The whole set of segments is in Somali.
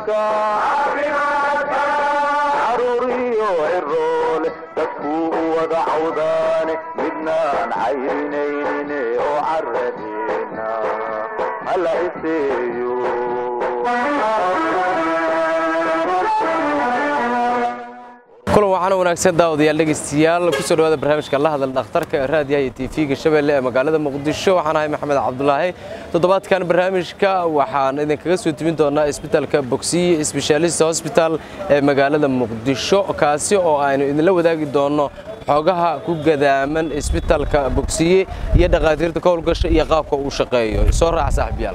caruuriyo ciroole dadkuu u wada cawdaane midnaan caynaynin oo caradeena hala iseeyo kulan waxaana wanaagsan daawadayaal dhegaystayaal kusoo dhawaada barnaamijka la hadal dhakhtarka ee raadiyaha iyo tv-ga shabeelle ee magaalada muqdisho waxaan ahay maxamed cabdulaahi toddobaadkan barnaamijka waxaan idinkaga soo timin doonaa isbitaalka bogsiye sbeshaalist hosbital ee magaalada muqdisho kaasi oo aynu idinla wadaagi doonno xoogaha ku gadaaman isbitaalka bogsiye iyo dhakhaatiirta ka howlgasha iyo qaabka uu shaqeeyo soo raaca saaxiibyaal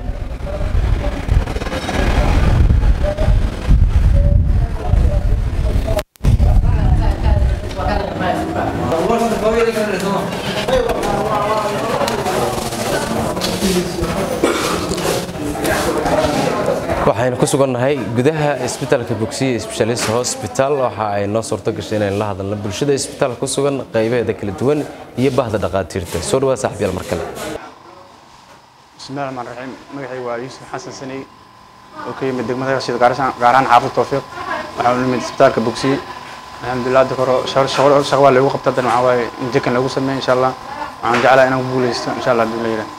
waxaynu ku sugannahay gudaha isbitaalka bogsiye sbeshaalist hosbital waxa ay noo suurto gashay inaynu la hadalno bulshada isbitaalka ku sugan qaybaheeda kala duwan iyo bahda dhakhaatiirta soo dhawaad saaxiibyaal mar kale bismillahi raxmaan raxiim magacay waa yuusuf xasan saney oo ka yimid degmada hashid gaar ahaan xaafid tawfiiq waxaa u nimid isbitaalka bogsiye alxamdulilah hadda hore shaqo waa lagu qabta haddana waxaa waaye in jekan lagu sameeyo insha allah waxaan jeclaa inaan ku guuleysto insha allah hadii la yidhaah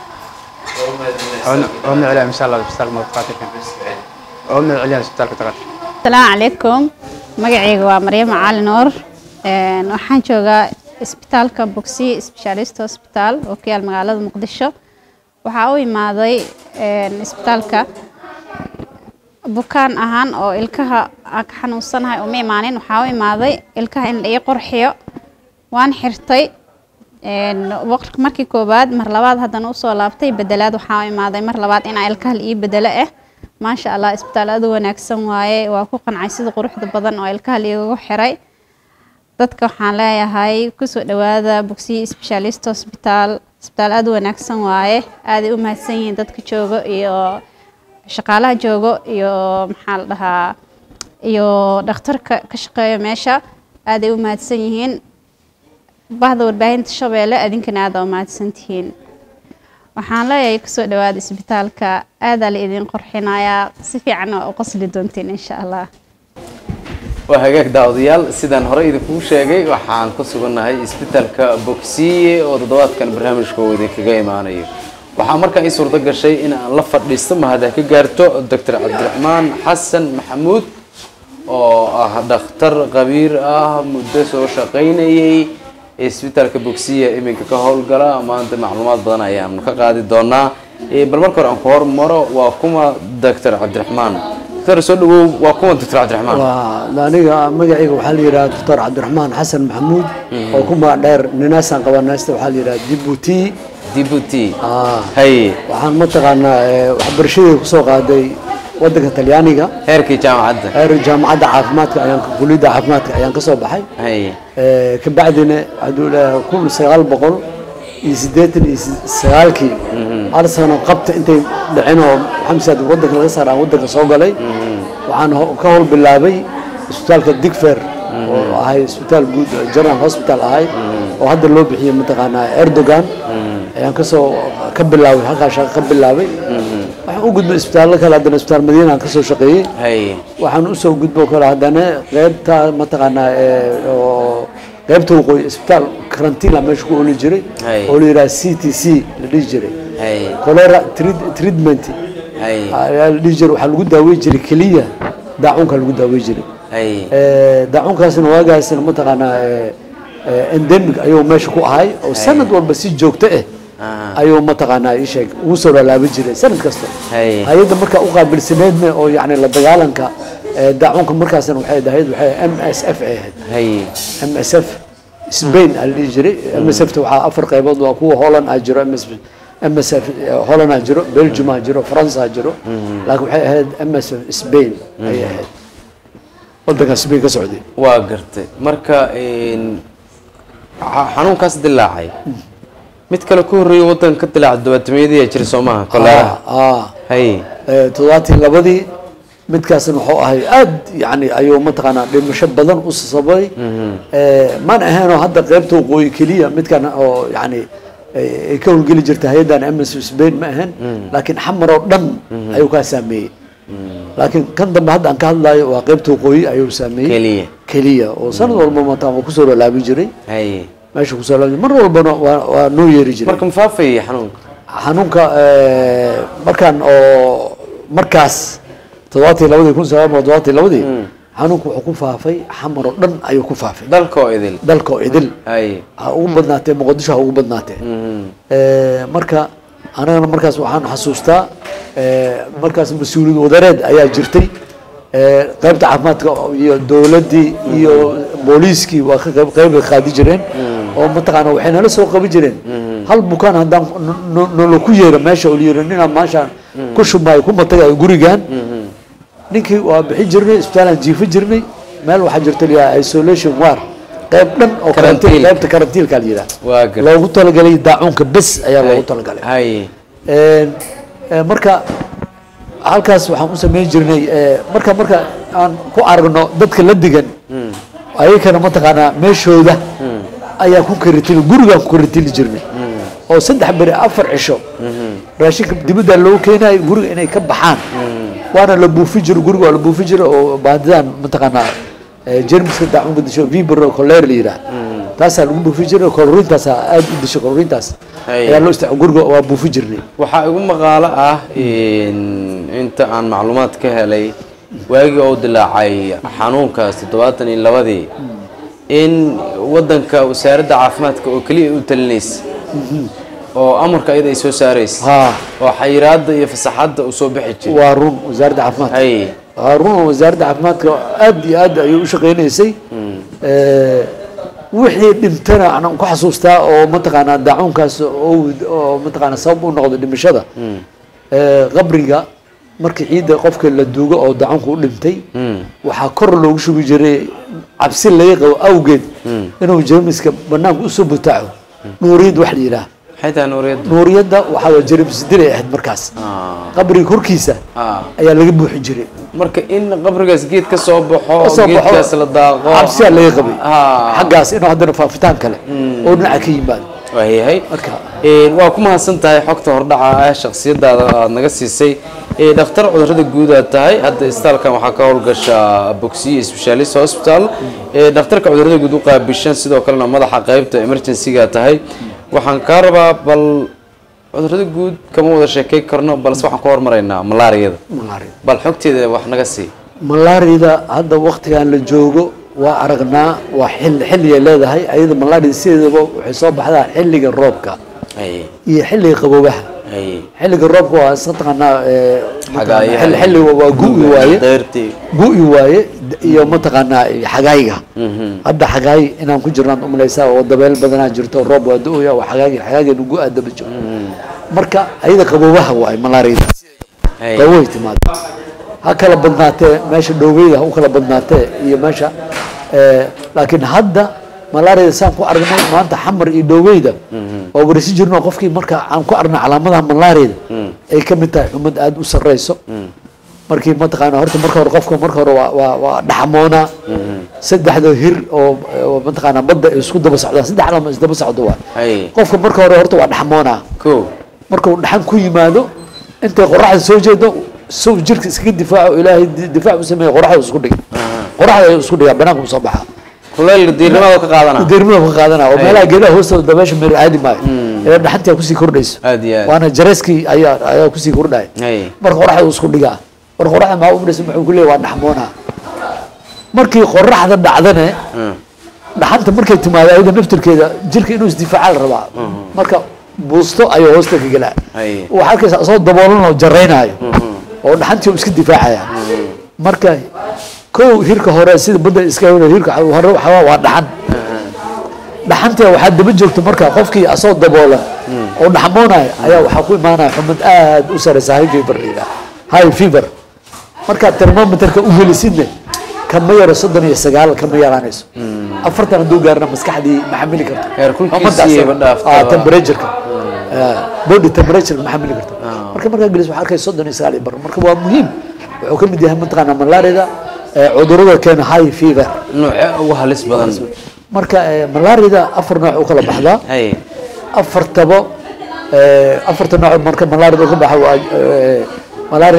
oo miceliya insha allah isbitaalka madaxaatirka oo miceliya isbitaalka takaatir asalaamu calaykum magacayga waa maryamo cali nuur waxaan joogaa isbitaalka bogsiye specialist hospital oo ku yaal magaalada muqdisho waxaa u imaaday isbitaalka bukaan ahaan oo ilkaha aan ka xanuunsanahay uma imaanin waxaa u imaaday ilkaha in la ii qorxiyo waan xirtay markii koowaad mar labaad haddana usoo laabtay bedelaad waxaa u imaaday mar labaad inaa ilkaha la ii bedelo ah maasha allah isbitaal aad u wanaagsan waaye waa ku qancay sida quruxda badan oo ilkaha liigagu xiray dadka waxaan leeyahay kusoo dhawaada bogsiye specialist hospital isbitaal aad u wanaagsan waaye aaday u mahadsan yihiin dadka joogo iyo shaqaalaha joogo iyo maxaa la dhahaa iyo dhakhtarka ka shaqeeyo meesha aaday u mahadsan yihiin bahda warbaahinta shabeelle adinkana aada u mahadsantihiin waxaan leeyahay kusoo dhawaada isbitaalka aadaa la idin qorxinayaa si fiican waa u qosli doontiin insha allah waa hagaag daawadayaal sidaan hore idinkugu sheegay waxaan ku sugannahay isbitaalka bogsiye oo toddobaadkan barnaamijka uu idinkaga imaanayo waxaa markaa ii suurto gashay in aan la fadhiisto mahada ka gaarto doctor cabdiraxmaan xasan maxamuud oo ah dhakhtar qabiir ah muddo soo shaqaynayay isbitaalka bogsiya iminka ka howlgala maanta macluumaad badan ayaanu ka qaadi doonaa bal marka hore aan ku hormaro waa kuma doctor cabdiraxmaan doctor soo dhawow waa kuma doctor cabdiraxmaan waa aniga magacayga waxaa la yidhaha doctor cabdiraxmaan xasan maxamuud oo ku magac dheer ninaasaan qabanaysta waxaa la yidhaha dibuti dibuti Ah. hay waxaan mataqaanaa eh, waxbarashadii kusoo qaaday wadanka talyaaniga heerkii jaamacadda heer jaamacadda caafimaadka ayaan kuliyadda caafimaadka ayaan kasoo baxay hay Eh, ka bacdina hadduu ilaahay kun sagaal boqol iyo siddeetan iyo si- sagaalkii hal sano qabta intay dhicin oo xamsaad wadanka laga saara aan wadanka soo galay waxaan ho- ka howl bilaabay isbitaalka digfer oo ahay isbitaal guud general hospital ahay oo hadda loo bixiyey mataqaanaa erdogan ayaan kasoo ka bilaabay halkaa shaqo ka bilaabay waxaan u gudbay isbitaallo kale haddana isbitaal madiina aan kasoo shaqeeyey hay waxaan usoo gudbo kale haddana qeybta mataqaanaa ee, oo qeybta waqooyi isbitaal karantiila meesha ku oli jiray Hay. oo la yidhaha c t c la dhihi jiray hay cholera treat- treatment hay ayaa la dhihi jiray waxaa lagu daawey jiray keliya daacunka lagu daawey jiray hay Eh, daacunkaasna waagaasna mataqaanaa eh, eh, endemic ayuu meesha ku ahay oo sanad walba si joogto ah Ah. ayuu mataqaanaa ii sheeg ugu soo laalaaban jiray sanad kasta Hay. hay-adda markaa u qaabilsaneedna oo yacni la dagaalanka eh, daacunka markaasna waxay ahayd waxay m s f ay ahayd hay m s f spain aa la dhihi jiray m s f ta waxaa afar qaybood waa kuwa holland aa jiro m s m s f holland aa jiro belgium aa jiro france aa jiro laakiin waxay ahayd m s f spain ayay ahayd wadanka spain ka socday waa gartay marka een, xa- xanuunkaas dilaacay mid kale ku horreeya waddanka ka dilaaca dabaatameyadii ayaa jira soo maaha kolera ah hay Eh, toddobaatii labadii midkaasna wuxuu ahay aad yani ayuu mataqaanaa dhimasho badan u sababay Eh, mana ahaynoo hadda qeybta waqooyi keliya midkan oo yani eh, ay ka howlgeli jirta hay-addan ms spain ma ahan laakiin xamar oo dhan ayuu kaa saameeyey laakiin kan dambe hadda aan ka hadlayo waa qaybta waqooyi ayuu saameeyey keliya keliya oo sanad walba mataa waa kusoo lalaabin jiray haye meesha kusoo lalaabin mar walbana waa waa noo yeeri jiray marka mafaafayay xanuunka xanuunka eh, markaan oo markaas toddobaatan labadii kun sagaal boqol toddobaatan labadii xanuunku wuxuu ku faafay xamar oo dhan ayuu ku faafay dalka oo idil dalka oo idil haye ha ugu badnaatee muqdisho ha ugu badnaatee Mhm. Eh, marka anagana markaas waxaan xasuustaa eh, markaas mas-uuliyad wadareed ayaa jirtay Eh, qaybta caafimaadka iyo dowladdii iyo booliiskii waa ka qayb qayb qaadi jireen oo mataqaana waxay nala soo qaban jireen hal bukaan haddaan no- no- nolo ku yeero meesha oo la yiri ninaa maashaan ku shumaayo ku matagayo gurigan ninkii waa bixin jirnay isbitaalaan jiifo jirnay meel waxaa jirta la yidhaha isolation war qayb dhan oo Karantiil. karantiil qaybta karantiilka la yidhaha waa gar loogu talagalay daacuunka bes ayaa loogu talagalay haye Een, ee, marka halkaas waxaan u samayn jirnay ee, marka marka aan ku aragno dadka la digan ayakana mataqaanaa meeshooda ayaa ku karitili gurigaan ku karitili jirnay oo saddex beri afar cisho raashinka dibadda loo keenayo guriga inay ka baxaan waana la buufi jiro guriga waa la buufi jiro oo baadidaan mataqaanaa ee, jermiska daacunka disho vibro coler la yidhaah taasaa lagu buufi jiray koloriintaasaa aad u disho koloriintaas Hay. ayaa loo isticmaal guriga waa buufi jirnay waxaa igu maqaalo ah in inta aan macluumaad ka helay waagii oo dilaacay xanuunkaas toddobaatan iyo labadii in wadanka wasaaradda caafimaadka oo keliya u talinaysa oo amarka iyada ay soo saaraysa haa oo xayiraada iyo fasaxadda uu soo bixi jiray waa run wasaaradda caafimaadka haye waa run oo wasaaradda caafimaadka aad iyo aad ayay u shaqaynaysay Eh, wixii dhintana aan ku xasuustaa oo mataqaanaa daacuunkaas oo oo mataqaanaa sabab u noqdo dhimashada Eh, qabriga markii ciidda qofka la duugo oo daacuunka u dhintay waxaa kor loogu shubi jiray cabsi laga qabo awgeed inuu jermiska banaanka usoo butaaco nuuriyad wax la yidhaah maxay tahay nuuriyadda nuuriyadda waxaa waa jermis dilay ahayd markaas Ah. qabriga korkiisa Ah. ayaa laga buuxin jiray marka in qabrigaas geed ka soo baxo soo baxo, geedkaas la daaqo cabsiyaa laga qabay Ah. xaggaas inuu haddana faafitaan kale oo dhinaca ka yimaado waayahay marka Een, waa ku mahadsan tahay xogta hordhaca ah shakhsiyadaada aad naga siisay Ee, dhakhtar cudurrada guud aad tahay hadda isbitaalkan waxaa ka howlgasha bogsiye specialist hospital Ee, dhakhtarka cudurrada guud u qaabishan sidoo kalena madaxa qaybta emergency-ga tahay waxaan kaa rabaa bal cudurrada guud kama wada sheekay karno balse waxaan ku hormaraynaa malaariyada malaria bal xogteeda wax naga sii malaariyada hadda waktigan la joogo waa aragnaa waa xil xilligay leedahay ayada malaria sideedaba waxay soo baxdaa xilliga roobka Haye, iyo xilliga qaboobaha haye. xilliga roobka waa iska taqaanaa ee, Xagaayaha. xil- xilliga waa gu'i waaye Dayrtii. gu'i waaye iyo mataqaanaa xagaayga hadda xagaay inaan ku jirnaan umalaysaa oo dabeel badanaa jirto roob waa da-oya waa xagaagi xagaageen gu'a daba jiro marka ayada qaboobaha waaye malaariyada Haye. qaboway timaado ha kala badnaatee meesha dhoweyda ha u kala badnaatee iyo meesha eh, laakiin hadda malaariyada saan ku aragnay maanta xamar iyo dhoweyda oo warisi jirno qofkii marka aan ku aragnay calaamadaha malaariyada ay ka mid tahay xumad aada u sarreyso markii mataqaana horta marka hore qofka marka hore waa waa waa dhaxmoonaa saddexda hir oo oo mataqaana badda ay isku daba socdaan saddex lama isdaba socdo waa Haye. qofka marka hore horta waa dhaxmoonaa Kow. markuu dhaxan ku yimaado intay qoraxda soo jeedo sow jirka iskaga difaaco ilaahay di- difaac u sameeya qoraxda isku dhig qoraxda ayuu isku dhigaa banaanka usoo baxaa kuleyl diirnimada ka qaadana deermada ka qaadanaa oo meelaha geedaha hoostooda dabeesha meer aadi maayo ilaa dhaxantii kusii kordhayso Aad iyo aad. waana jareskii ayaa ayaa kusii kordhaya Haye. marka qoraxda uu isku dhigaa marka qoraxda maa u dhisa muxuu ku leeyahay waa dhaxmoonaa markii qoraxda dhacdane dhaxanta markay timaado ayada naftirkeeda jirka inuu isdifaaca la rabaa marka buusto ayuu hoosta ka gelaa Haye. waxaa arkaysa asoo daboolan oo jaraynaayo oo dhaxantii uu iska difaacaya marka kow hirka hore sida badda iska hore hirka hore waxaa waa dhaxan dhaxanta waxaa daba joogta marka qofkii asoo daboolan oo dhaxmoonaya ayaa waxaa ku imaanaya xumad aad u sareysa high fever la yidhaha high fever markaad termometerka u gelisidne kama yaro soddon iyo sagaal kama yaraanayso afartan hadduu gaarna maskaxdii ma xamili karto Heerkulkiisii ba dhaafto. Ah, temperatureka Ah, body temperature ma xamili karto marka markaa gelis waxaa arkay soddon iyo sagaal iyo bar marka waa muhiim wuxuu ka mid yahay mataqaana malaarida eh, cudurada keena high fever nuuce ugu halis badan marka eh, malaarida afar nooc u kala baxdaa haye afartaba eh, afarta nooc marka malaarida ka baxa waa eh, malaarida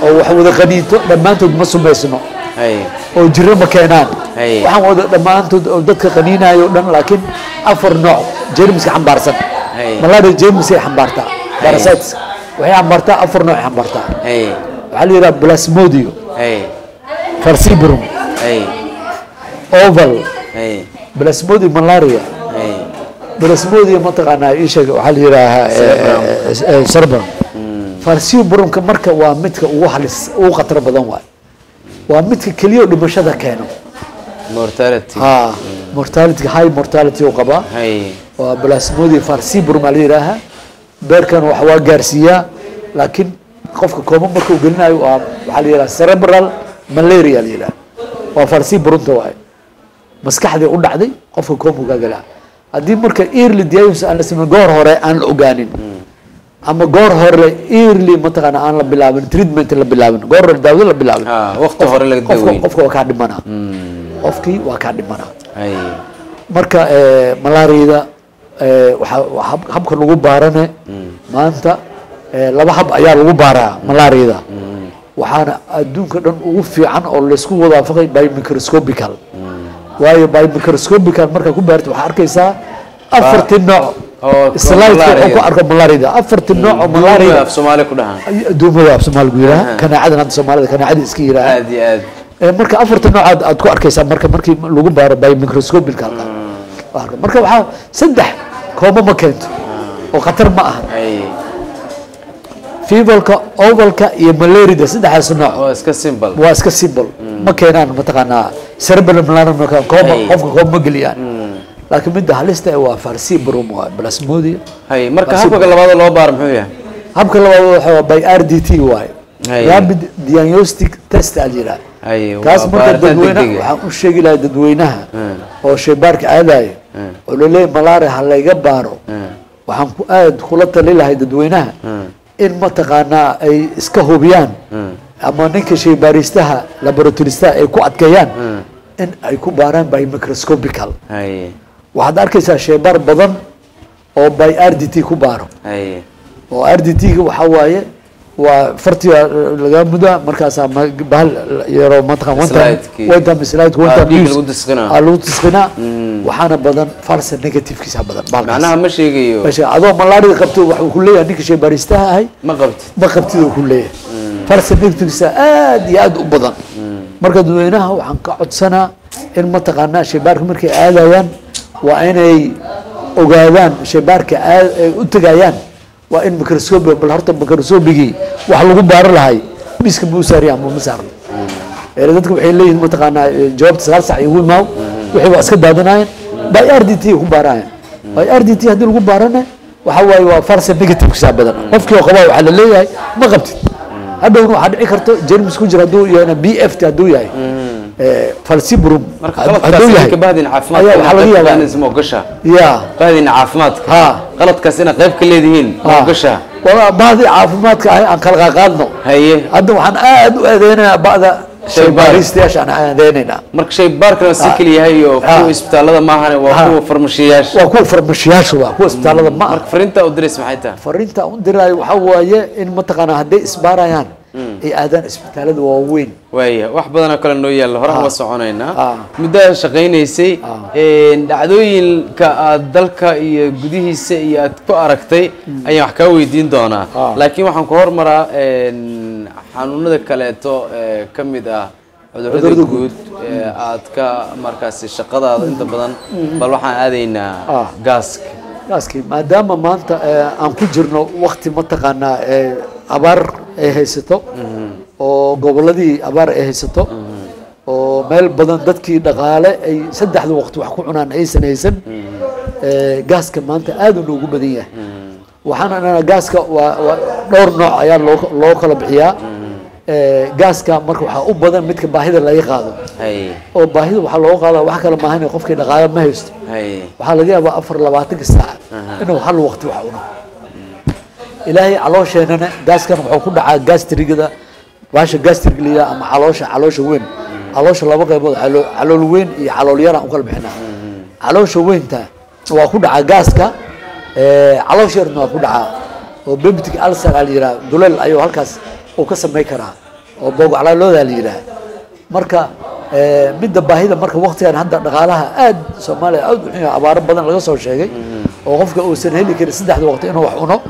oo wax wada qaniinto dhammaantood ma sumaysno hay oo jiro ma keenaan Haye. waxaan wada dhammaantood oo dadka qaniinayo o dhan laakiin afar nooc jermiska xambaarsan Haye. malaria jermisay xambaartaa parasites waxay xambaartaa afar nooc ay xambaartaa hay waxaa la yidhaha plasmodio hay falciparum hay oval hay plasmodio malaria hay plasmodia mataqaanaa ii sheeg waxaa la yidhaahaa cerebrum falciparumka marka waa midka ugu halis ugu khatar badan waay waa midka keliya oo dhimashada keeno mortality ha mortality high mortality uu qabaa hay waa plasmodia falciparum aa la yidhaahaa beerkan wax waa gaarsiiyaa laakiin qofka kooma marka uu gelinayo waa waxaa la yidhaha cerebral malaria la yidhaha waa falciparumta waaye maskaxdii u dhacday qofka kooma kaa gelaa haddii marka early diagnosis aan la sameyn goor hore aan la ogaanin ama goor hore early mataqaana aan la bilaabin treatment la bilaabin goor hore daawada la bilaabin ha waqti hore laga qofka daweyn qofka waa kaa dhimanaa qofkii waa kaa dhimanaa hay marka eh, malaariyada eh, waxaa waa hab- habka lagu baarane maanta eh, laba hab ayaa lagu baaraa malaariyada waxaana adduunka dhan ugu fiican oo laysku wadaafaqay by microscopical waayo by microscopical markaa ku baarta waxaa arkaysaa afartii nooc oo slide malaria. ku arko malaariyada afartii nooc oo malaria malaariyada af soomaali ku dhahan adduumada af soomaaligu yidhaha Aha. kanaacadan hadda soomaalida kanaacada iska yidhaha aad iyo aad Eh, marka afarta nooc aad aad ku arkaysaa marka markii lagu baaro by microscopical marka waxaa saddex koomo ma keento oo khatar ma aha hay fevalka ovalka iyo malarida saddexdaas nooc oo iska simple waa iska simple ma keenaan mataqaanaa cerebral malaria marka kooma Ay. qofka kooma ma geliyaan laakiin midda halista eh waa falciparum waa plasmodia hay marka Waa habka labaad loo baaro muxuu yahay habka labaad waxa waa by RDT waaye Ay. rapid diagnostic test aa la yidhaha hay kaas waa marka baaritaan dadweynaha degdeg ah. waxaan u sheegi lahaa dadweynaha Mm. oo shaybaarka aadayo Mm. oo laleeyahy malaria ha layga baaro Mm. waxaan ku aad kula tali lahay dadweynaha Mm. in mataqaanaa ay iska hubiyaan Mm. ama ninka shaybaaristaha laboratoristaha ay ku adkeeyaan Mm. in ay ku baaraan by microscopical hay waxaad arkaysaa shaybaar badan oo by r d t ku baaro hay oo r d t ga waxaa waaye waa fartiga laga muda markaasaa ma- bahal yaroo mataqan one time Slide-kii. one time slide one Ah, time dhiig use. lagu disqinaa. Ah, lagu disqinaa Mm. waxaana badan falsa negativekiisa badan bahalkaas. macnaha ma sheegayo Meesha adoo malaria qabto waxuu ku leeyahay ninka shaybaaristaha ahay ma qabtid ma qabtiduu ku leeyahay falsa negativekiisa aad iyo aad u badan marka dadweynaha waxaan ka codsanaa in mataqaanaa shaybaarka markay aadayaan waa inay ogaadaan shaybaarka aad ay u tegayaan waa in microscope bal horta microscopigii wax lagu baaro lahay miska ma u saariya ama ma saarno ee dadka waxay leeyihiin mataqaanaa eh, jawaabta sagaal sac igu imaaw wixii waa iska daadanaayeen by r d t ku baarayaan by r d t haddii lagu baarana waxa waaye waa falsa negative kisaa badan qofkii oo qabaa waxaa la leeyahay ma qabtid hadhowna waxaa dhici karto jermis ku jira hadduu yahayna b f t hadduu yahay eh, falciparum marka hadduu qaladkaas yahay ka bahdin ayaa waxaa laga caafimaadka yaabaa isma ogasha ya bahdin caafimaadka ha qaladkaas inaad qayb ka leedihiin ma ha ogasha waa bahdii caafimaadka ahay aan kala qaadno haye hadda waxaan aad u aadeynayaa ba'da Shaybaar. shaybaaristayaasha aan aadeynaynaa marka shay baarkana si keli yahay oo Ah. kuwa isbitaalada maahane waa Ah. kuwa farmashiyaasha waa kuwa farmashiyaasha waa kuwa isbitaalada ma aha marka fariinta u dirays maxay tahay fariinta u diraayo waxaa waaye in mataqaanaa hadday isbaarayaan ay aadaan isbitaalada waaweyn waaya wax badanoo kale noo yaalla hore Ah. uga soconaynaa Ah. muddo aad shaqaynaysay een, dhacdooyinka aad dalka iyo gudihiisa iyo aad ku aragtay ayaan wax kaa weydiin doonaa Ah. laakiin waxaan ku hormaraa een, xanuunada kaleeto ee ka mid ah cudurrada Cudurrada guud ee aad ka markaasi shaqadaada inta badan bal waxaan aadaynaa Ah. gaaska gaaskii maadaama maanta eh, aan ku jirno wakti mataqaanaa eh, abaar ay haysato oo gobolladii abaar ay haysato oo meel badan dadkii dhaqaale ay saddexda waqti wax ku cunaan aysan haysan eh, gaaska maanta aad uu noogu badan yahay waxaan anaa gaaska waa waa dhowr nooc ayaa loo loo kala bixiyaa Eh, gaaska marka waxaa u badan midka baahida laga qaado hay oo baahida waxaa looga qaadaa wax kale maahan qofkii dhaqaale ma haysto hay waxaa laga yaabaa afar labaatanka saac inuu hal waqti wax cuno ilaahay caloosheenana gaaskan wuxuu ku dhacaa gastrigada baasha gastrig liya ama caloosha caloosha weyn caloosha laba qaybood calo- calool weyn iyo calool yaraan u kala bixinaa caloosha weynta waa ku dhacaa gaaska eh, caloosha yarna waa ku dhacaa oo bebtic ulcer aa la yidhaha duleel ayuu halkaas uu ka samayn karaa oo boogaclaalooda la yidhaah marka eh, midda baahida marka waktigan hadda dhaqaalaha aad soomaaliya aad u xun yahay, abaaro badan laga soo sheegay oo qofka uusan heli karin saddexda waqti inuu wax cuno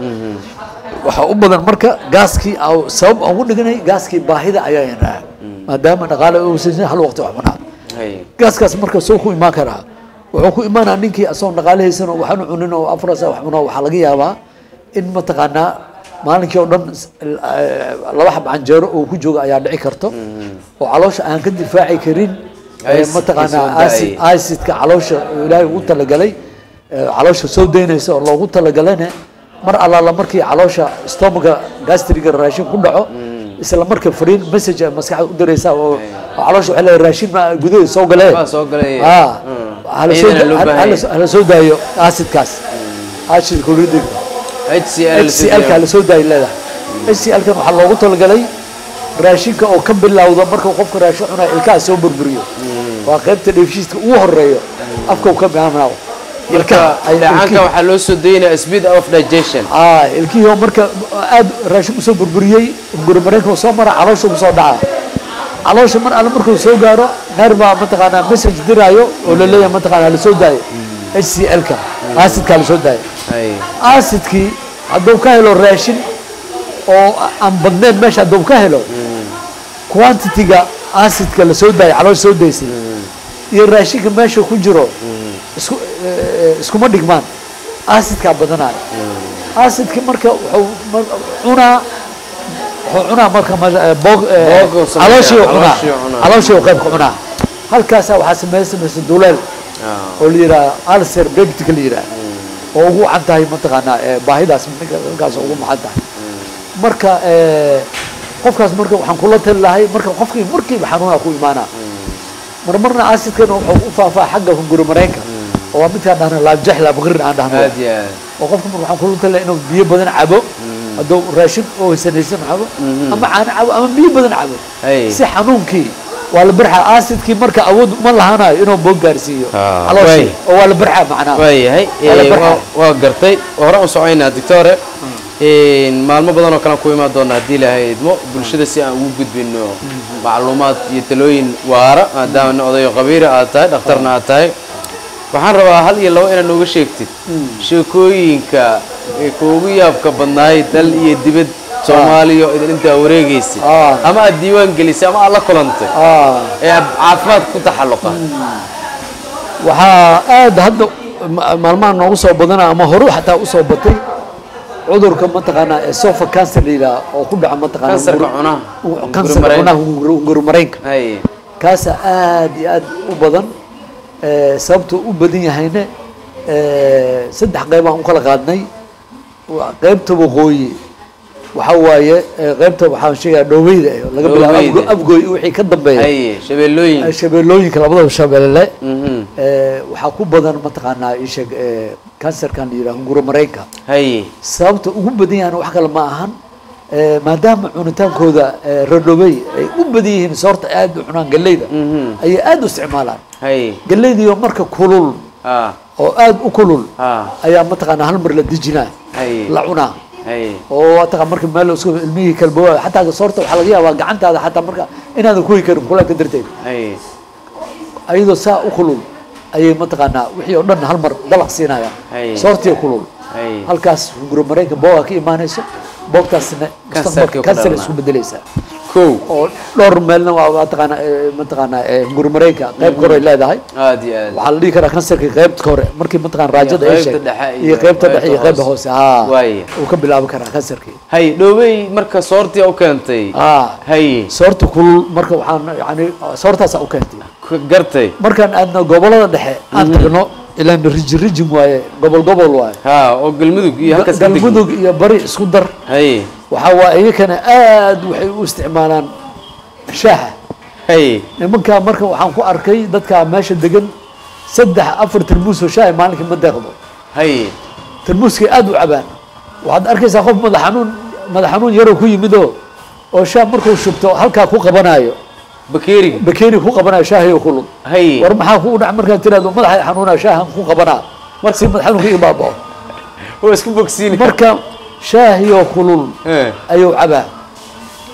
waxaa u badan marka gaaskii aa- sabab aan ugu dhiganay gaaskii baahida ayaa yaraa maadaama dhaqaale uusan jirin hal waqti wax cunaa hay gaaskaas marka soo ku imaan karaa wuxuu ku imaanaa ninkii asagoon dhaqaalahaysan oo waxaanu cunin oo afrasa wax cuno waxaa laga yaabaa in mataqaanaa maalinkii oo dhan s- l- eh, laba xab canjeero oo ku jooga ayaa dhici karto oo caloosha aan ka difaaci karin eh, Acid-kii soo mataqaanaa da'ay. acid acidka caloosha ilaahay ugu talagalay eh, caloosha soo daynaysa oo loogu talagalane mar allaala markii caloosha stomaga gastriga raashin ku dhaco isla marka fariin message ay maskaxda u diraysaa oo oo caloosha waxay leedahay raashin ma gudaheeda soo galee waa soo galay ah hala soo Iyadana loo baahan yahay. hala soo daayo acidkaas acid chlorhydric HCl HCl ka la soo daayo leedahay HCl kan waxaa loogu talagalay raashinka oo ka bilowda marka qofka raashin cunaa ilkaha soo burburiyo waa qaybta dheefshiidka ugu horeeyo afka uu ka bilaabanayo ilkaha ay dhacaanka ilkihi- waxaa loo soo daynaya speed of digestion ah ilkihii oo marka aad raashin usoo burburiyey guri mareenka uu soo mara caloosha uu soo dhaca caloosha mar alle markuu soo gaaro neer baa mataqaanaa message diraayo oo la leeyahay mataqaanaa la soo daayo HCl-ka acidka la soo daayo hay acidkii hadduu ka helo raashin oo aan badnayn meesha hadduu ka helo quantity-ga acidka la soo daayo caloosha soo daysay iyo raashinka meesha ku jiro isku eh, iskuma dhigmaan acidkaa badanaayo acidki marka wuxuu mar- cunaa wuxuu cunaa marka ma- eh, boog eh, Boog uu sameeyaa, calooshii uu cunaa calooshii uu cunaa. calooshii uu qaybka cunaa halkaasaa waxaa sameysa samaysa duleel oo la yidhaha alcer beptic la yidhaha oo ugu wacan tahay mataqaanaa eh, baahidaas ninka ninkaas ugu maxan tahay marka eh, qofkaas marka waxaan kula tali lahay marka qofkii markiiba xanuuna ku imaanaa marmarna acidkana wuxuu u faafaa xagga hunguri mareenka oo waa midkaan dhahna laabjax laabqirin aan dhahno aad iyo aad oo qofka marka waxaan kula tali lahay inuu biyo badan cabo hadduu raashin oo haysanaysan cabo ama caano cabo ama biyo badan cabo Hay. si xanuunkii waa la barxaa acidkii marka awood uma lahanayo inuu boog gaarsiiyo Ah, calooshii way. oo waa la barxaa macnaha waayahay Waa la ee, barxaa. waa- waa gartay hore u socoynaa doctore maalmo badan oo kale aan ku imaan doona haddii ilaahay idmo bulshada si aan ugu gudbino macluumaad iyo talooyin waara maadaama nin odayo qabiira aad tahay dhakhtarna aad tahay waxaan rabaa hal iyo labo inaad nooga sheegtid sheekooyinka ee kuugu yaabka badnaay dal iyo dibad soomaaliya oo idin intaa wareegaysay Ah. ama aad diiwaan gelisay ama aad la kulantay ah ee caafimaad ku taxalluqa waxaa aad hadda ma- maalmaha noogu soo badana ama horu xataa usoo batay cudurka mataqaanaa ee sofa cancer la yidhaha oo ku dhaca mataqaanaa Kansarka hunguri- cunaha. hu- kansarka Hunguri cunaha hunguri hunguri mareenka hay kaasa aad iyo aad u badan Eh, sababtuu u badan yahayna eh, saddex qeybaan u kala qaadnay Waa qeybta waqooyi waxaa waaye eh, qeybta waxaan sheegaa dhoobeyda eh, laga bilaabo Dhoobeyda. Afgo- afgooy wixii ka dambeeya hay shabeellooyin Eh, shabeellooyinka labadaba shabeelle Mhm. Eh, waxaa ku badan mataqaanaa isheeg kansarkan la yidhaha hunguro mareenka hay sababta ugu badan yahan wax kale ma ahan Eh, maadaama cunitaankooda eh, rodhobey ay u badan yihiin soorta aad u cunaan galleyda ayay aad u isticmaalaan hay galleydiiyo marka kulul ah oo aad u kulul ah ayaa mataqaanaa hal mar la dejinaa hay la cunaa hay oo mataqaa marka meel isku ilmihii kalboa xataa soorta waxaa laga yaabaa gacantaada xataa marka inaadan kuwi karin kulaanka darteed hay ayadoo saa u kulul ayay mataqaanaa wixii oo dhan hal mar dalaq siinayaan Hay. soortiya kulul hay halkaas hunguro mareenka booga ka imaanayso boogtaasna Kansarkii mustaqbalka ku kansar dhalana. isku bedelaysaa kow oo dhowr meelna waa mataqaanaa eh, mataqaanaa eh, hunguro mareenka qayb kore ay leedahay aad iyo aad waxaa la dhihi karaa kansarka qaybta hore markii mataqaan raajada ay qaybta sheeg dhexe iyo iyo qaybta dhexe iyo qaybta qaybta hoose haa Waaya. uu ka bilaabi karaa kansarkii hay dhoobey marka soortii u keentay haa hay soorta kulul marka waxaan yani soortaasaa u keentay k- gartay markaan aadno gobolada dhexe aan tagno ilaan rijin rijin waaye gobol gobol waaye ha oo galmudug iyo halkaas ka degmo. galmudug iyo bari isku dar hay waxaa waa iyakana aad waxay u isticmaalaan shaaha hay nimankaa marka waxaan ku arkay dadkaa meesha degan saddex afar tarmuus oo shaaha maalinkii ma deeqdo hay tarmuuskay aad u cabaan waxaad arkaysaa qof madax xanuun madax xanuun yaroo ku yimid oo oo shaah markuu shubto halkaa ku qabanayo bakeeriga bakeeri ku qabanayo shaahiyo kulul hay war maxaa ku dhac markaad tiraahdo madaxa xanuunaa shaahan ku qabanaa mar si madax xanuunka ii baabao waa isku bogsiin marka shaahiyo kulul Eh, ayuu cabaa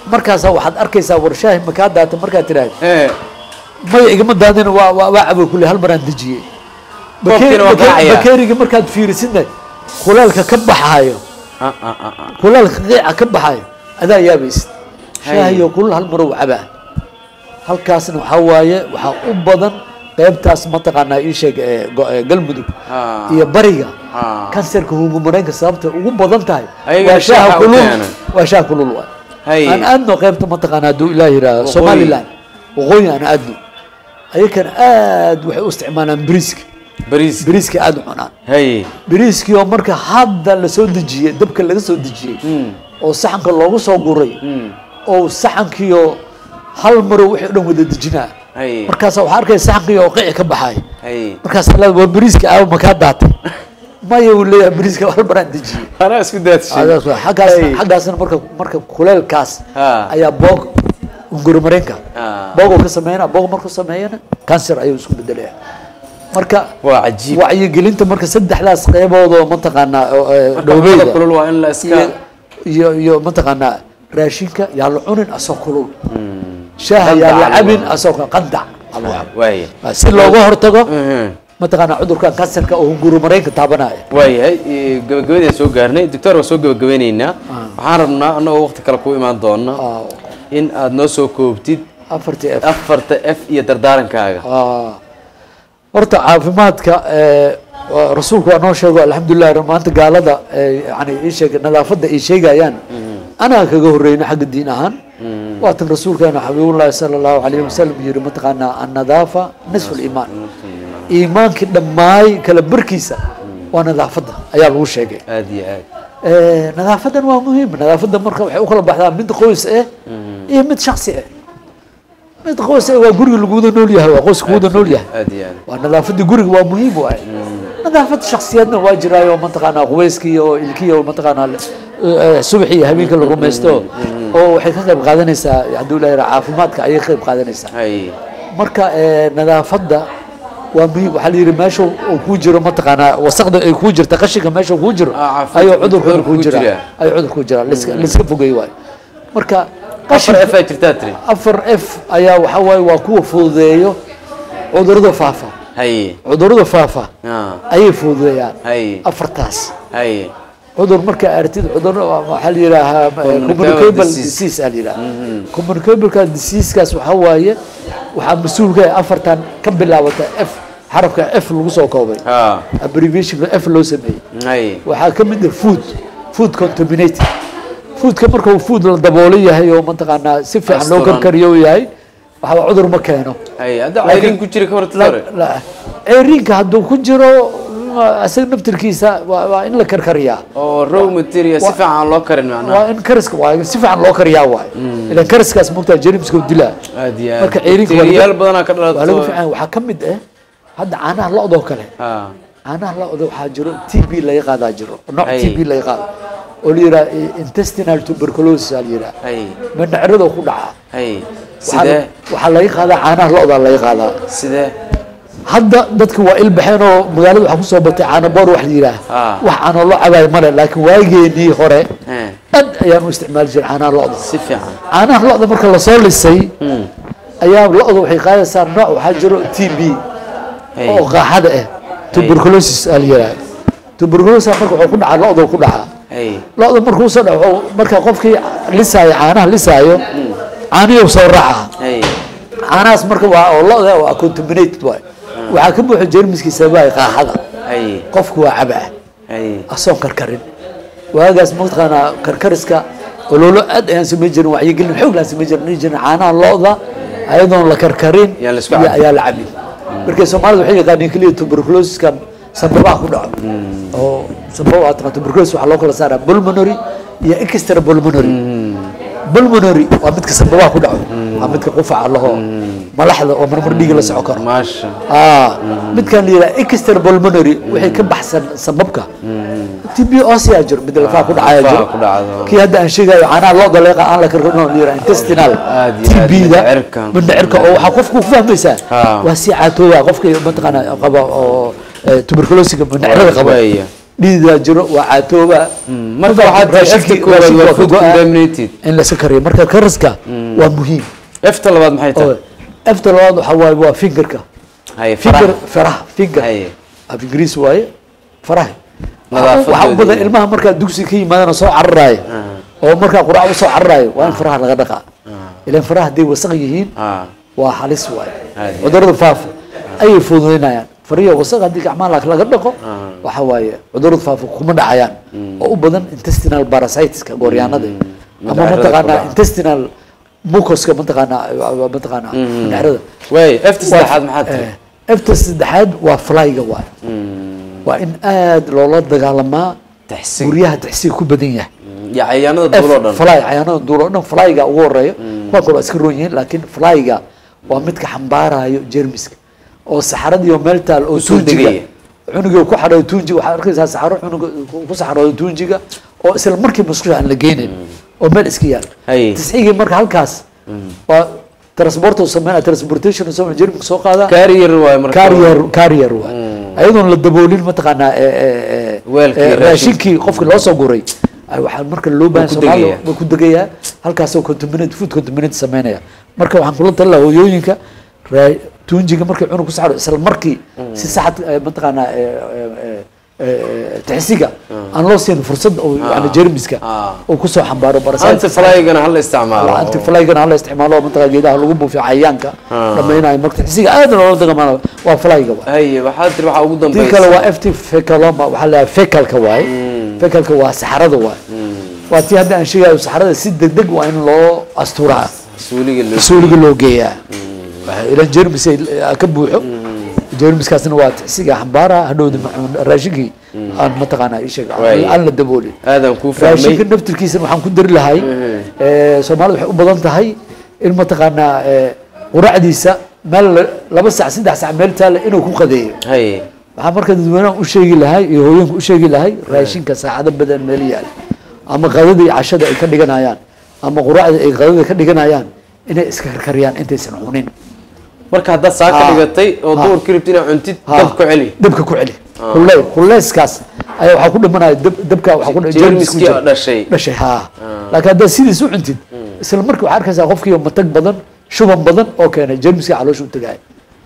markaasaa waxaad arkaysaa warshaahi makaa daata markaad tidhaahdo Eh, maya igama daadin waa waa waa cabo kule hal maraan dejiyey Koobkiina waa garaacaya. bakeeriga markaad fiirisidna kuleelka ka baxaayo ah, ah, ah, ah. kuleelka qiica ka baxaayo adaa yaabaysid Hay. shaahiyo kulul hal marow cabaa halkaasna waxaa waaye waxaa u badan qaybtaas mataqaanaa ii sheeg ee go- ee galmudug Ah. iyo bariga Ah. kansarka hungumareenka sababta ugu badan tahay Ayagana waa shaaha shaaha u kulul keenan. waa shaaha kulul waay Hay. aan aadno qaybta mataqaanaa hadduu ilaah yidhaahdo Waqooyi. somaliland waqooyi aan aadno ayakana aad waxay u isticmaalaan bariiska bariis bariiska aad u cunaan hay bariiskii oo marka hadda lasoo dejiyey dabka laga soo dejiyey oo saxanka loogu soo guray oo saxankiioo hal marow wixii o dhan wada dejinaa hay markaasa waxaa arkaya saxankii oo qici ka baxay hay markaas leed waa bariiska aawo makaa daatay maya uu leeyahay bariiska hal maraan dejiyey anaa isku daadshay Adaas waa. xaggaas Hey. xaggaasna marka marka kuleelkaas Ha. ayaa boog ungurimareenka Ha. boogoo ka sameynaa boog markuu sameeyana cancer ayuu isku bedelaya marka waa cajiib wacyigelinta marka saddexdaas qeybood oo mataqaanaa oo, ee, Marka dhowbeyda cuntada kulul waa in la iska iyo- iyo iyo mataqaanaa raashinka yaa la cunin asoo kulul shaaha yaa la Qandac cabin lagu- asoo qandac aa lagu cabo. waaya si looga hortago Mhm. mataqaanaa cudurkan kansarka oo hungurimareenka taabanaya waayahay eh, gabagabadaan soo gaarnay doctor waan soo gabagabeyneynaa waxaan rabnaa annagoo waqti kale ku imaan doona Ah, in aad noo soo koobtid afartii f afarta f iyo dardaarankaaga Ah. horta caafimaadka ee, waa- rasuulku waa noo sheego alxamdulilah maanta gaalada ee, yani ii sheeg nadaafadda ay sheegayaan anaa kaga horreyna xagga diin ahaan waatan rasuulkeena xabiibullahi sala allahu alayhi wasalam yiri mataqaanaa annadaafa nisfu liimaan iimaankii dhammaay kala barkiisa waa nadaafadda ayaa lagu sheegay aad iyo aad Eh, nadaafadan waa muhiim nadaafadda marka waxay u kala baxdaa mid qoys ah iyo mid shaksi ah mid qoys ah waa guriga laguwada nool yahay waa qoyska kuwada nool yahay aad iyo aad waa nadaafadii guriga waa muhiim waay nadaafad shaksiyadna waa jiraayo mataqaanaa qubayskii oo ilkii oo mataqaanaa eh, subaxii iyo habeenkii la rumaysto oo waxay ka qayb qaadanaysaa hadduu ilahay caafimaadka ayay ka qayb qaadanaysaa hay marka eh, nadaafadda waa muhiim waxaa la yidhi meesha uu ku jiro mataqaanaa wasaqda ay ku jirta qashinka meesha uu ku jiro Ah, caafimaad- ayuu cudurkuna cudurku ku ku jira jiraa. ayuu cudurku ku jira liska liska fogeey waayo marka afar qashinka f aa jirtaa tiri afar f ayaa waxaa waaye waa kuwa fududeeyo cudurada faafa hay cudurada faafa ah ayay fududeeyaan hay afartaas hay cudur markaa aragtid cudur waxaa la yidhaahaa eh, Communicable communicable disease. disease aa la yidhaha communicable diseasekaas waxaa waaye waxaa mas-uulka ah afartan ka bilaabata f xarafka f lagu soo koobay ha abbreviationka f loo sameeyey hay waxaa ka mid ah food food contaminated foodka marka uu food la daboolo yahay oo mataqaanaa si fiican loo Asturan. karkariyo uu yahay waxaa cudur ma keeno hay hadda Laakiin- cayrin ku jira ka hor La- tore la- ceeriinka hadduu ku jiro ma- isaga naftirkiisa waa waa in la karkariyaa oo raw material si Wa- fiican aan loo karin macnaha waa in kariska waa si fiican loo kariyaa waay ilan kariskaas mogtaa jerimska u dilaa aad iyo aad marka ceeriinka waa laga- bakteeriyaal badanaa ka waa lagu dhalato fiican waxaa ka mid ah hadda caanaha lo-doo kale ha caanaha lo-da waxaa jiro t b laga qaadaa jiro nooc Hay. t b laga qaado oo la yidhaha intestinal tuberculosis aa la yidhaha hay mindhacirada ku dhaca hay Waxaa- sidee waxaa laga qaadaa caanaha lo-da laga qaadaa sidee hadda dadka waa ilbaxeen oo magaalada waxaa kusoo batay caano boor wax la yidhaah Ah. wax caano loo cabaayo male laakiin waageenii hore He, aad ayaan u isticmaali jiray caanaha lo-da si fiican caanaha lo-da marka lasoo lisay ayaa lo-da waxay qaadaysaa nooc waxaa jiro t b hay oo qaaxada ah tuberculosis aa la yidhaha tuberculosis marka wuxuu ku dhacaa lo-da ku dhacaa hay lo-da markuu soo dhaco marka qofkii lisaayo caanaha lisaayo caanihii soo raacaa hay caanahaas marka waa oo lo-da waa contaminated waay waxaa ka buuxa jeermiskii sababahay qaaxada hay qofku waa cabaa hay asoon karkarin waagaas mataqaanaa karkariska ololo aad ayaan samayn jirin wacyigelin xoog laan samayn jirin dhihi jirin caanaha lo-da ayadoon la karkarin Yaa la isku iyo- cabin. ayaa la cabin marka soomaalida waxay yaqaaniin keliya tuberculosiska sababaha ku dhaco oo sababa waa taqaan tuberculosis waxaa loo kala saaraa pulmonary iyo extra pulmonary pulmonary waa midka sababaha ku dhaco waa midka qufaca laho malaxda oo marmar dhiiga la soco karo maasha ah midkan la yidhaha extra pulmonary wixii ka baxsan sababka tb osia jiro mid lafaha ku dhacaya lafaha jiro ku dhacdo. kii hadda aan sheegayo caanaha looda leeqa aan la karkarino la yidhaha intestinal Aad iyo aad, tb-da mindhicirka. mindhicirka oo waxaa qofku ku fahmaysaa Ah. waa si caatooya qofka mataqaana qaba oo eh, tuberculosiga mindhicirada qaba Waaya. dhiidaa jiro waa caatooba marka waxaad tahay efta koowaad waa food contaminated in la iska kariyo marka kariska waa muhiim efta labaad maxay oo tahay efta labaad waxaa waaye waa fingerka haye finger faraha faraha finger haye af ingiriis waaye faraha Nadaafadoodii. waxaa u badan ilmaha markaa dugsi ka yimaadana soo cararaayo oo markaa quraac usoo cararaayo waa in faraha laga dhaqaa ilan faraha hadday wasaq yihiin ah waa halis waaye Aad iyo cudurada faafa ayay fududaynayaan fariya wasaq haddii gacmaha la- laga dhaqo waxa waaye cudurada faafa kuma dhacayaan oo u badan intestinal parasiteska gooryaanada ama Mindhicirada ku mataqaanaa dhaca. intestinal mucoska mataqaanaa mataqaanaa mindhicirada waay efta saddexaad maxaad tahay efta saddexaad waa flyga waay waa in aad loola dagaalamaa taxsiin guryaha taxsiga ku badan yahay iyo cayaanada duul oo dhan fly cayaanada duul oo dhan flyga ugu horeeyo kuwa kale waa iska roon yihiin laakiin flyga waa midka xambaarayo jermiska oo saxaradiyo meel taal oo Kusoo tuunjiga degaya. cunuga ku xadhooyo tuunjiga waxaad arkaysaa saxaro cunuga ku saxarooyo tuunjiga oo isla markii musqusha aan la geynayn oo meel iska yaal Haye. tiscigii marka halkaas waa transport uu sameynaya transportation uu sameynaya jermiska soo qaada carrier waay marka carrier carrier waay ayadoon la daboolin mataqaanaa ee, ee, ee, Weelkii, ee, raashinkii. raashinkii qofkii loo soo guray ay waxaa marka loo baahan ku Soomaaliya degayaa. waa ku degayaa halkaasoo contaminate food contaminate sameynaya marka waxaan kula talin lahaa hooyooyinka raa- tuunjiga markay cunug ku saxdo isla markii si saxad eh, mataqaanaa ee, ee, ee, ee, taxsiga aan loo siin fursad oo yani jermiska ah. uu kusoo xambaaro parasites. anti flygana hala isticmaalo anti flygana hala isticmaalo mataqaa geedaha lagu buufiyo cayayaanka dhammaynayo marka taxsiga aad loola dagamaano waa flyga waa haye waxaad tiri waxaa ugu tii dambaysa kale waa ft fecaloma waxaa la fecalka waaye fecalka waa saxarada waaye waa tii hadda aan sheegayo saxarada si degdeg waa in loo asturaa suuliga loo suuliga loo geeyaa Waxa ilan jermis ay ka buuxo jermiskaasna waa taxsiga xambaara hadhowda macuun raashinkii aan mataqaanaa ii sheeg Waaye. aan la daboolin aadan kuu raashinka fahmay naftirkiisana waxaan ku dari lahay ee, soomaalida waxay u badan tahay in mataqaanaa ee, quraacdiisa meel la- laba sac saddex sac meel taale inuu ku qadeeyo haye waxaa marka dadweynaha u sheegi lahay iyo hooyinka u sheegi lahay raashinka saacado badan meel yaal ama qadada iyo cashada ay ka dhiganayaan ama quraacda ay qadada ka dhiganayaan inay iska karkariyaan intaysan cunin marka haddaad saa ka Ah. dhigatay oo Ah. duurka rabtid inaad cuntid Ha, dab ku celi dabka ku celi kulle kuleyskaas ayaa waxaa ku dhimanaya dab- dabka waxaa ku Jeermiskii jeermis ku jira. oo dhashay. dhashay ha laakiin haddaad sidiis u cuntid isla markii waxaa arkaysaa qofkii matag badan shuban badan oo keenay jeermiska caloosha u tagaya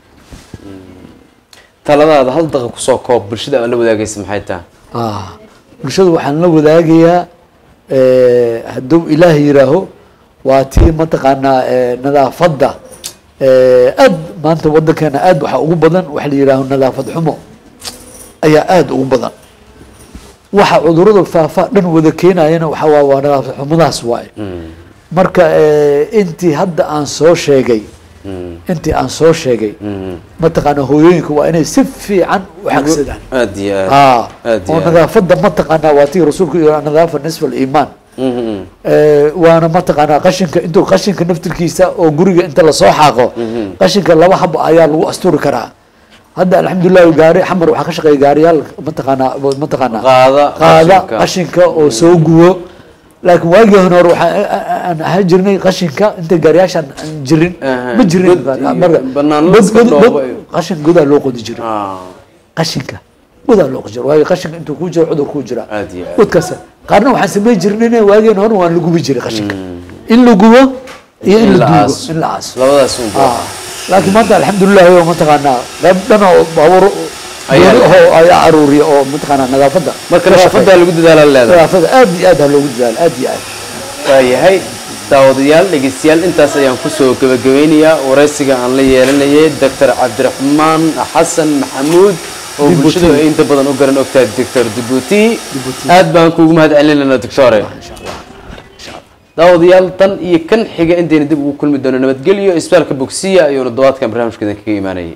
taladaada hal daqiiqa kusoo koob bulshada aan la wadaagaysa maxay tahay Ah, bulshada waxaan la wadaagayaa eh, hadduu ilaah yiraaho waa tii mataqaanaa eh, nadaafadda eh, aad maanta wadankeena aad waxaa ugu badan waxa la yidhaaho nadaafad xumo ayaa aad ugu badan waxa cudurada faafa dhan wada keenayana waxa waa waa nadaafad xumadaas waaye marka eh, intii hadda aan soo sheegay intii aan soo sheegay mataqaanaa hooyooyinka waa inay si fiican u xagsadaan aad iyo aad aa aad iyo oo aad. nadaafadda mataqaanaa waa tii rasuulku yidhi nadaafa nisfa aliimaan Mhm. Eh, waana mataqaanaa qashinka intuu qashinka naftirkiisa oo guriga inta lasoo xaaqo qashinka laba hab ayaa lagu asturi karaa hadda alxamdulilah gaari xamar waxaa ka shaqeeya gaariyaal mataqaanaa mataqaanaa Qaada qaada qashinka. qashinka oo soo gubo laakiin waagii hore waxaa aan ahaan jirnay qashinka inta gaariyaashaan aan jirin Aha. ma jirin God iyo marka banaanada god- iska god- god- dhoobo iyo- qashin godaa loo qodi jiray Ah, qashinka godaa loo qodi jiray waayo qashinka intuu kuu jiro cudur kuu jira Aad iyo aad. godkaas qaarna waxaan samayn jirnay waageen hore waan la gubi jiray qashinka in la gubo iyo in In la la duugo aaso. in la aaso labadaas un Ah, laakiin maanta alxamdulilah oo mataqaanaa qayb dhan oo baabuur Ayaa gooni leh. ahoo ayaa aruuriya oo mataqaanaa nadaafadda marka ka nadaafadda shaqeeya. lagu dadaala leedahay nadaafadda aad iyo aad ha loogu dadaalo aad iyo aad waayahay daawadayaal dhegeystayaal intaas ayaan kusoo gebagabeynayaa waraysiga aan la yeelanayay doctor cabdiraxmaan xasan maxamuud oo Djibouti. bulshadu ay inta badan u garan ogtahay doctor dibuti Djibouti. aad baan kuugu mahad celinayna doctore insha allah daawadayaal tan iyo kan xiga intayna dib ugu kulmi doono nabadgelyo isbitaalka bogsiya ayuuna dawaadkan barnaamijka idin kaga imaanayay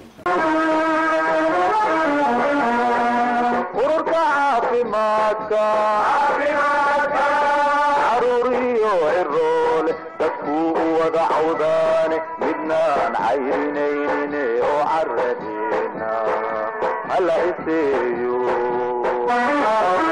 ururka caafimaadka caruuriyo ciroole dadkuu u wada cawdaane midnaan cayrinaynin oo caradeena hala iseeyo